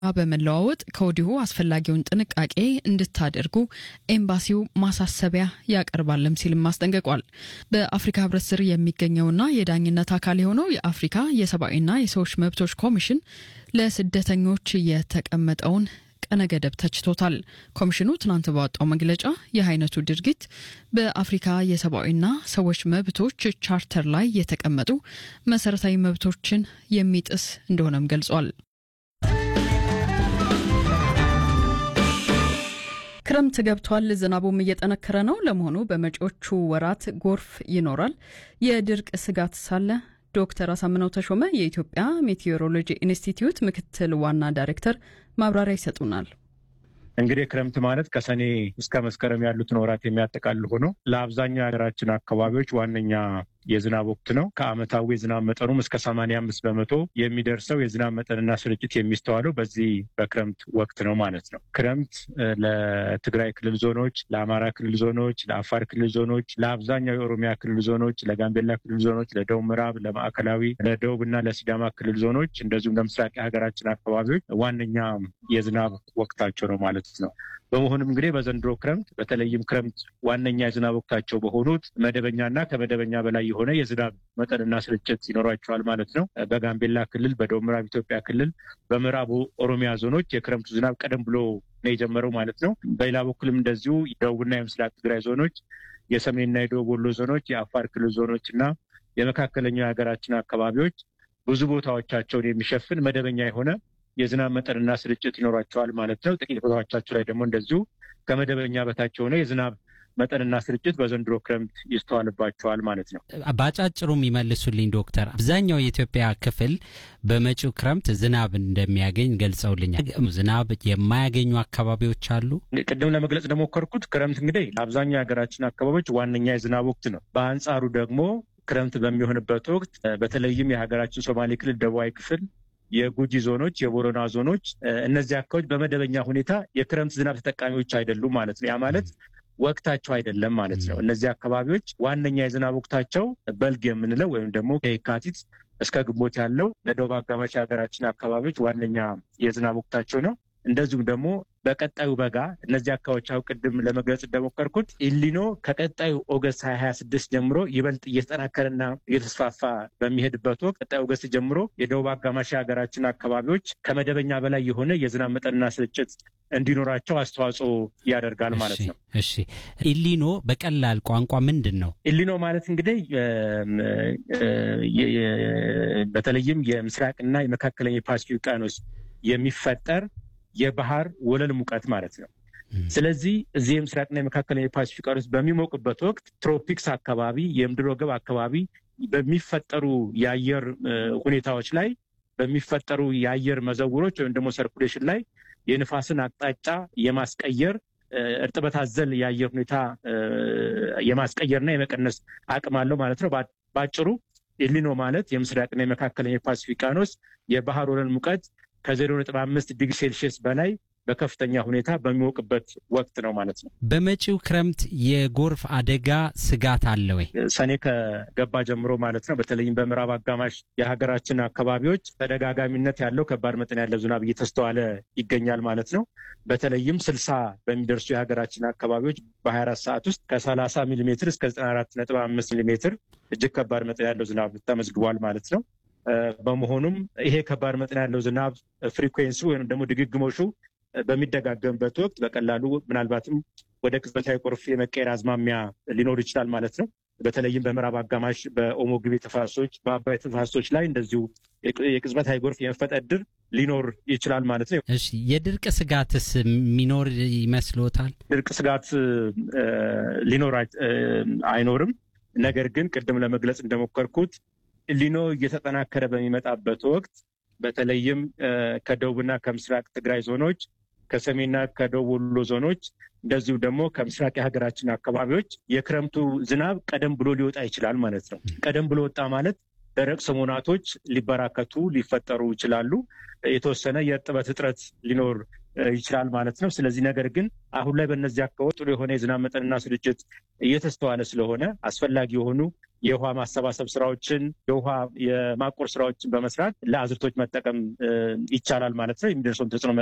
በመለዋወጥ ከወዲሁ አስፈላጊውን ጥንቃቄ እንድታደርጉ ኤምባሲው ማሳሰቢያ ያቀርባልም ሲልም አስጠንቅቋል። በአፍሪካ ሕብረት ስር የሚገኘውና የዳኝነት አካል የሆነው የአፍሪካ የሰብአዊና የሰዎች መብቶች ኮሚሽን ለስደተኞች የተቀመጠውን ቀነ ገደብ ተችቶታል። ኮሚሽኑ ትናንት ባወጣው መግለጫ ይህ አይነቱ ድርጊት በአፍሪካ የሰብአዊና ሰዎች መብቶች ቻርተር ላይ የተቀመጡ መሰረታዊ መብቶችን የሚጥስ እንደሆነም ገልጿል። ክረምት ገብቷል። ዝናቡም እየጠነከረ ነው። ለመሆኑ በመጪዎቹ ወራት ጎርፍ ይኖራል? የድርቅ ስጋት ሳለ ዶክተር አሳምነው ተሾመ የኢትዮጵያ ሜቴዎሮሎጂ ኢንስቲትዩት ምክትል ዋና ዳይሬክተር ማብራሪያ ይሰጡናል። እንግዲህ ክረምት ማለት ከሰኔ እስከ መስከረም ያሉትን ወራት የሚያጠቃልል ሆኖ ለአብዛኛው የሀገራችን አካባቢዎች ዋነኛ የዝናብ ወቅት ነው። ከዓመታዊ የዝናብ መጠኑም እስከ ሰማንያ አምስት በመቶ የሚደርሰው የዝናብ መጠንና ስርጭት የሚስተዋለው በዚህ በክረምት ወቅት ነው ማለት ነው። ክረምት ለትግራይ ክልል ዞኖች፣ ለአማራ ክልል ዞኖች፣ ለአፋር ክልል ዞኖች፣ ለአብዛኛው የኦሮሚያ ክልል ዞኖች፣ ለጋምቤላ ክልል ዞኖች፣ ለደቡብ ምዕራብ፣ ለማዕከላዊ፣ ለደቡብ እና ለሲዳማ ክልል ዞኖች እንደዚሁም ለምስራቅ የሀገራችን አካባቢዎች ዋነኛ የዝናብ ወቅታቸው ነው ማለት ነው። በመሆኑም እንግዲህ በዘንድሮ ክረምት በተለይም ክረምት ዋነኛ የዝናብ ወቅታቸው በሆኑት መደበኛና ከመደበኛ በላይ የሆነ የዝናብ መጠንና ስርጭት ይኖራቸዋል ማለት ነው። በጋምቤላ ክልል፣ በደቡብ ምዕራብ ኢትዮጵያ ክልል፣ በምዕራቡ ኦሮሚያ ዞኖች የክረምቱ ዝናብ ቀደም ብሎ ነው የጀመረው ማለት ነው። በሌላ በኩልም እንደዚሁ የደቡብና የምስራቅ ትግራይ ዞኖች፣ የሰሜንና የደቡብ ወሎ ዞኖች፣ የአፋር ክልል ዞኖች እና የመካከለኛው የሀገራችን አካባቢዎች ብዙ ቦታዎቻቸውን የሚሸፍን መደበኛ የሆነ የዝናብ መጠንና ስርጭት ይኖራቸዋል ማለት ነው። ጥቂት ቦታዎቻቸው ላይ ደግሞ እንደዚሁ ከመደበኛ በታች የሆነ የዝናብ መጠንና ስርጭት በዘንድሮ ክረምት ይስተዋልባቸዋል ማለት ነው። በአጫጭሩ የሚመልሱልኝ ዶክተር፣ አብዛኛው የኢትዮጵያ ክፍል በመጪው ክረምት ዝናብ እንደሚያገኝ ገልጸውልኛል። ዝናብ የማያገኙ አካባቢዎች አሉ። ቅድም ለመግለጽ እንደሞከርኩት ክረምት እንግዲህ ለአብዛኛው የሀገራችን አካባቢዎች ዋነኛ የዝናብ ወቅት ነው። በአንጻሩ ደግሞ ክረምት በሚሆንበት ወቅት በተለይም የሀገራችን ሶማሌ ክልል ደቡባዊ ክፍል የጉጂ ዞኖች፣ የቦረና ዞኖች እነዚህ አካባቢዎች በመደበኛ ሁኔታ የክረምት ዝናብ ተጠቃሚዎች አይደሉም ማለት ነው። ያ ማለት ወቅታቸው አይደለም ማለት ነው። እነዚህ አካባቢዎች ዋነኛ የዝናብ ወቅታቸው በልግ የምንለው ወይም ደግሞ ከየካቲት እስከ ግንቦት ያለው ለደቡብ አጋማሽ የሀገራችን አካባቢዎች ዋነኛ የዝናብ ወቅታቸው ነው። እንደዚሁም ደግሞ በቀጣዩ በጋ እነዚህ አካባቢዎች አሁን ቅድም ለመግለጽ እንደሞከርኩት ኢሊኖ ከቀጣዩ ኦገስት ሀያ ሀያ ስድስት ጀምሮ ይበልጥ እየተጠናከረና እየተስፋፋ በሚሄድበት ወቅት ቀጣዩ ኦገስት ጀምሮ የደቡብ አጋማሽ የሀገራችን አካባቢዎች ከመደበኛ በላይ የሆነ የዝናብ መጠንና ስርጭት እንዲኖራቸው አስተዋጽኦ ያደርጋል ማለት ነው። እሺ፣ ኢሊኖ በቀላል ቋንቋ ምንድን ነው? ኢሊኖ ማለት እንግዲህ በተለይም የምስራቅና የመካከለኛ የፓሲፊክ ውቅያኖስ የሚፈጠር የባህር ወለል ሙቀት ማለት ነው። ስለዚህ እዚህ የምስራቅና የመካከለኛ የፓሲፊክ ውቅያኖስ በሚሞቅበት ወቅት ትሮፒክስ አካባቢ የምድር ወገብ አካባቢ በሚፈጠሩ የአየር ሁኔታዎች ላይ በሚፈጠሩ የአየር መዘውሮች ወይም ደግሞ ሰርኩሌሽን ላይ የንፋስን አቅጣጫ የማስቀየር እርጥበት አዘል የአየር ሁኔታ የማስቀየርና የመቀነስ አቅም አለው ማለት ነው። በአጭሩ ኤሊኖ ማለት የምስራቅና የመካከለኛ የፓሲፊክ ውቅያኖስ የባህር ወለል ሙቀት ከዜሮ ነጥብ አምስት ዲግሪ ሴልሺየስ በላይ በከፍተኛ ሁኔታ በሚሞቅበት ወቅት ነው ማለት ነው። በመጪው ክረምት የጎርፍ አደጋ ስጋት አለ ወይ? ሰኔ ከገባ ጀምሮ ማለት ነው። በተለይም በምዕራብ አጋማሽ የሀገራችን አካባቢዎች ተደጋጋሚነት ያለው ከባድ መጠን ያለው ዝናብ እየተስተዋለ ይገኛል ማለት ነው። በተለይም ስልሳ በሚደርሱ የሀገራችን አካባቢዎች በሀያ አራት ሰዓት ውስጥ ከሰላሳ ሚሊ ሜትር እስከ ዘጠና አራት ነጥብ አምስት ሚሊ ሜትር እጅግ ከባድ መጠን ያለው ዝናብ ተመዝግቧል ማለት ነው። በመሆኑም ይሄ ከባድ መጠን ያለው ዝናብ ፍሪኩዌንሲ ወይም ደግሞ ድግግሞሹ በሚደጋገምበት ወቅት በቀላሉ ምናልባትም ወደ ቅጽበታዊ ጎርፍ የመቀየር አዝማሚያ ሊኖር ይችላል ማለት ነው። በተለይም በምዕራብ አጋማሽ በኦሞ ግቤ ተፋሰሶች፣ በአባይ ተፋሰሶች ላይ እንደዚሁ የቅጽበታዊ ጎርፍ የመፈጠር ዕድል ሊኖር ይችላል ማለት ነው። እሺ፣ የድርቅ ስጋትስ የሚኖር ይመስሎታል? ድርቅ ስጋት ሊኖር አይኖርም። ነገር ግን ቅድም ለመግለጽ እንደሞከርኩት ሊኖ እየተጠናከረ በሚመጣበት ወቅት በተለይም ከደቡብና ከምስራቅ ትግራይ ዞኖች ከሰሜንና ከደቡብ ወሎ ዞኖች እንደዚሁ ደግሞ ከምስራቅ የሀገራችን አካባቢዎች የክረምቱ ዝናብ ቀደም ብሎ ሊወጣ ይችላል ማለት ነው። ቀደም ብሎ ወጣ ማለት ደረቅ ሰሞናቶች ሊበራከቱ ሊፈጠሩ ይችላሉ። የተወሰነ የእርጥበት እጥረት ሊኖር ይችላል ማለት ነው። ስለዚህ ነገር ግን አሁን ላይ በእነዚህ አካባቢ ጥሩ የሆነ የዝናብ መጠንና ስርጭት እየተስተዋለ ስለሆነ አስፈላጊ የሆኑ የውሃ ማሰባሰብ ስራዎችን፣ የውሃ የማቆር ስራዎችን በመስራት ለአዝርቶች መጠቀም ይቻላል ማለት ነው። የሚደርሰውን ተጽዕኖ